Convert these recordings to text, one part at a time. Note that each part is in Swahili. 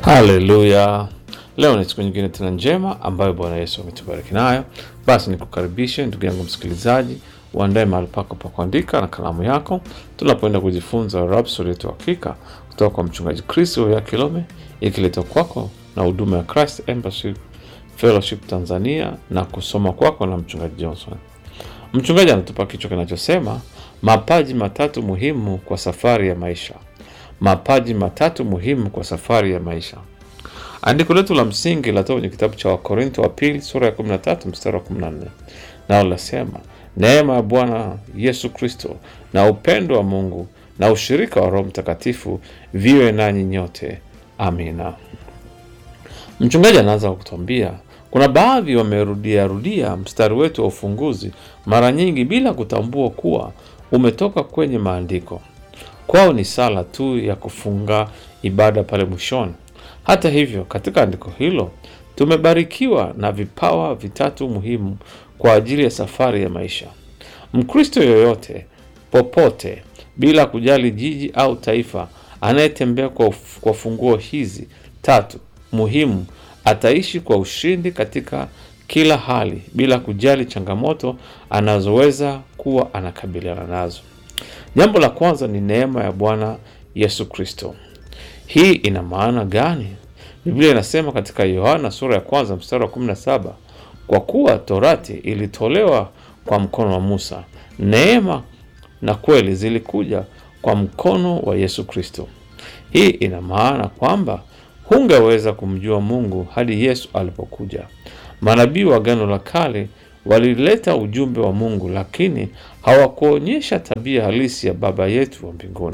Haleluya! Leo ni siku nyingine tena njema ambayo Bwana Yesu ametubariki nayo. Basi nikukaribishe ndugu yangu msikilizaji, uandae mahali pako pa kuandika na kalamu yako, tunapoenda kujifunza Rhapsodi yetu hakika kutoka kwa mchungaji Chris ya Kilome, ikiletwa kwako na huduma ya Christ Embassy Fellowship Tanzania na kusoma kwako na mchungaji Johnson. Mchungaji anatupa kichwa kinachosema mapaji matatu muhimu kwa safari ya maisha. Mapaji matatu muhimu kwa safari ya maisha. Andiko letu la msingi latoka kwenye kitabu cha Wakorintho wa pili sura ya 13 mstari wa 14, nao linasema neema ya Bwana Yesu Kristo na upendo wa Mungu na ushirika wa Roho Mtakatifu viwe nanyi nyote. Amina. Mchungaji anaanza kwa kutuambia kuna baadhi wamerudia rudia mstari wetu wa ufunguzi mara nyingi bila kutambua kuwa umetoka kwenye maandiko. Kwao ni sala tu ya kufunga ibada pale mwishoni. Hata hivyo, katika andiko hilo tumebarikiwa na vipawa vitatu muhimu kwa ajili ya safari ya maisha. Mkristo yoyote popote, bila kujali jiji au taifa, anayetembea kwa, kwa funguo hizi tatu muhimu ataishi kwa ushindi katika kila hali, bila kujali changamoto anazoweza kuwa anakabiliana nazo. Jambo la kwanza ni neema ya Bwana Yesu Kristo. Hii ina maana gani? Biblia inasema katika Yohana sura ya kwanza mstari wa 17, kwa kuwa torati ilitolewa kwa mkono wa Musa, neema na kweli zilikuja kwa mkono wa Yesu Kristo. Hii ina maana kwamba hungeweza kumjua Mungu hadi Yesu alipokuja. Manabii wa Agano la Kale walileta ujumbe wa Mungu, lakini hawakuonyesha tabia halisi ya Baba yetu wa mbinguni.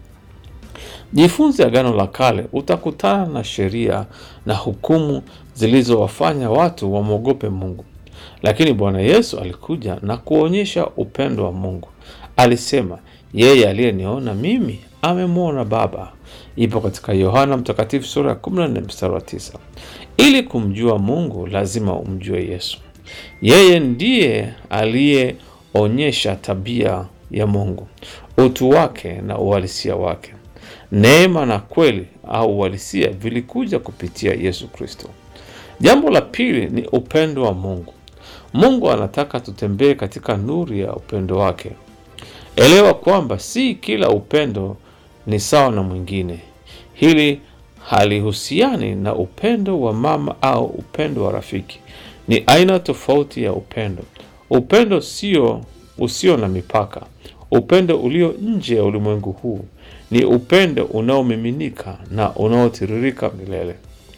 Jifunze Agano la Kale, utakutana na sheria na hukumu zilizowafanya watu wamwogope Mungu, lakini Bwana Yesu alikuja na kuonyesha upendo wa Mungu. Alisema, yeye aliyeniona mimi amemwona Baba. Ipo katika Yohana Mtakatifu sura ya 14 mstari wa 9. Ili kumjua Mungu lazima umjue Yesu. Yeye ndiye aliyeonyesha tabia ya Mungu, utu wake na uhalisia wake. Neema na kweli au uhalisia vilikuja kupitia Yesu Kristo. Jambo la pili ni upendo wa Mungu. Mungu anataka tutembee katika nuru ya upendo wake. Elewa kwamba si kila upendo ni sawa na mwingine. Hili halihusiani na upendo wa mama au upendo wa rafiki. Ni aina tofauti ya upendo. Upendo sio usio na mipaka. Upendo ulio nje ya ulimwengu huu ni upendo unaomiminika na unaotiririka milele.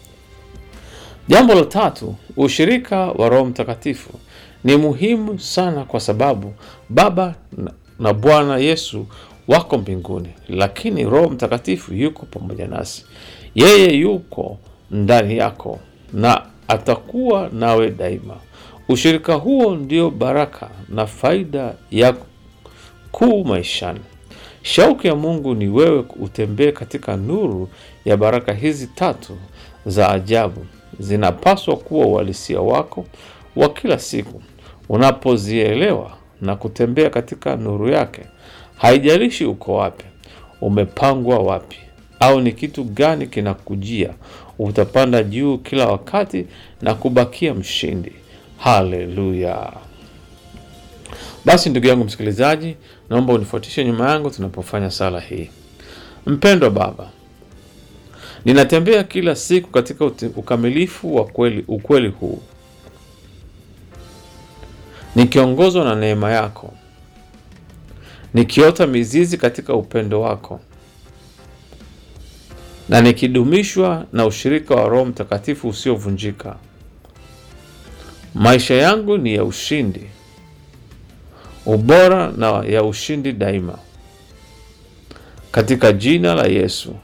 Jambo la tatu, ushirika wa Roho Mtakatifu ni muhimu sana kwa sababu Baba na Bwana Yesu wako mbinguni, lakini Roho Mtakatifu yuko pamoja nasi. Yeye yuko ndani yako na atakuwa nawe daima. Ushirika huo ndio baraka na faida ya kuu maishani. Shauku ya Mungu ni wewe utembee katika nuru ya baraka hizi tatu za ajabu. Zinapaswa kuwa uhalisia wako wa kila siku. Unapozielewa na kutembea katika nuru yake, haijalishi uko wapi, umepangwa wapi, au ni kitu gani kinakujia, utapanda juu kila wakati na kubakia mshindi. Haleluya! Basi ndugu yangu msikilizaji, naomba unifuatishe nyuma yangu tunapofanya sala hii. Mpendwa Baba, ninatembea kila siku katika ukamilifu wa kweli, ukweli huu nikiongozwa na neema yako, nikiota mizizi katika upendo wako na nikidumishwa na ushirika wa Roho Mtakatifu usiovunjika. Maisha yangu ni ya ushindi, ubora na ya ushindi daima, katika jina la Yesu,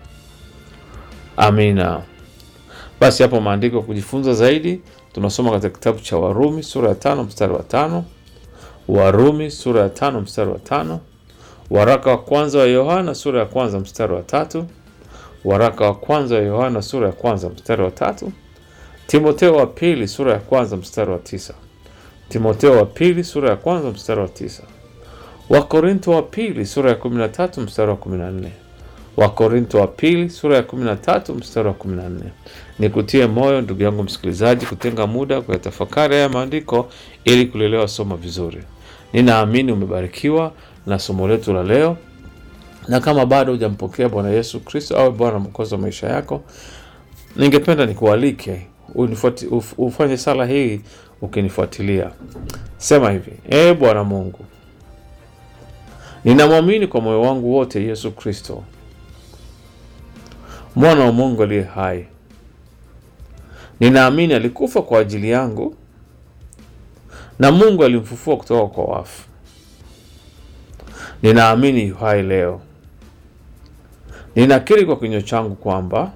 amina. Basi hapo maandiko kujifunza zaidi tunasoma katika kitabu cha Warumi sura ya tano mstari wa tano Warumi sura ya tano mstari wa tano waraka wa kwanza wa Yohana sura ya kwanza mstari wa tatu waraka wa kwanza wa Yohana sura ya kwanza mstari wa tatu Timotheo wa pili sura ya kwanza mstari wa tisa Timotheo wa pili sura ya kwanza mstari wa tisa Wakorintho wa pili sura ya kumi na tatu mstari wa kumi na nne Wakorinto wa pili sura ya 13 mstari wa 14. Nikutie moyo ndugu yangu msikilizaji, kutenga muda kuyatafakari haya maandiko ili kulielewa somo vizuri. Ninaamini umebarikiwa na somo letu la leo, na kama bado hujampokea Bwana Yesu Kristo awe Bwana mwokozi wa maisha yako, ningependa nikualike unifuati- uf- ufanye sala hii ukinifuatilia. Sema hivi: Ee Bwana Mungu, ninamwamini kwa moyo wangu wote Yesu Kristo mwana wa Mungu aliye hai. Ninaamini alikufa kwa ajili yangu na Mungu alimfufua kutoka kwa wafu. Ninaamini yu hai leo. Ninakiri kwa kinywa changu kwamba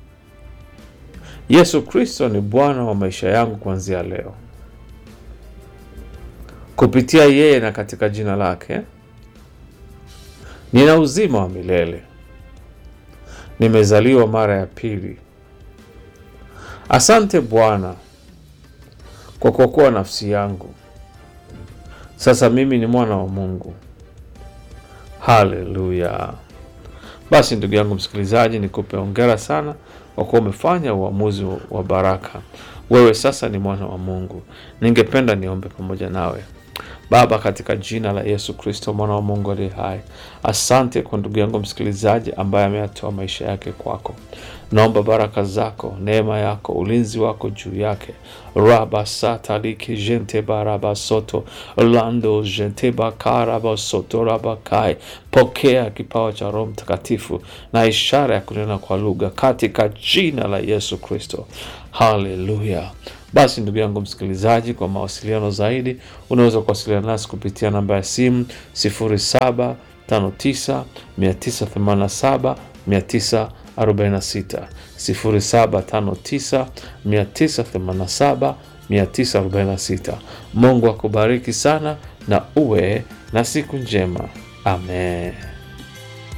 Yesu Kristo ni Bwana wa maisha yangu kuanzia leo. Kupitia yeye na katika jina lake nina uzima wa milele. Nimezaliwa mara ya pili. Asante Bwana kwa kuokoa nafsi yangu. Sasa mimi ni mwana wa Mungu. Haleluya! Basi ndugu yangu msikilizaji, nikupe hongera sana kwa kuwa umefanya uamuzi wa baraka. Wewe sasa ni mwana wa Mungu. Ningependa niombe pamoja nawe. Baba, katika jina la Yesu Kristo mwana wa Mungu aliye hai, asante kwa ndugu yangu msikilizaji ambaye ameyatoa maisha yake kwako. Naomba baraka zako, neema yako, ulinzi wako juu yake. raba sataliki jente baraba soto lando jente bakaraba soto rabakai. Pokea kipawa cha Roho Mtakatifu na ishara ya kunena kwa lugha katika jina la Yesu Kristo. Haleluya! Basi ndugu yangu msikilizaji, kwa mawasiliano zaidi unaweza kuwasiliana nasi kupitia namba ya simu 0759 987 946 0759 987 946. Mungu akubariki sana na uwe na siku njema. Amen.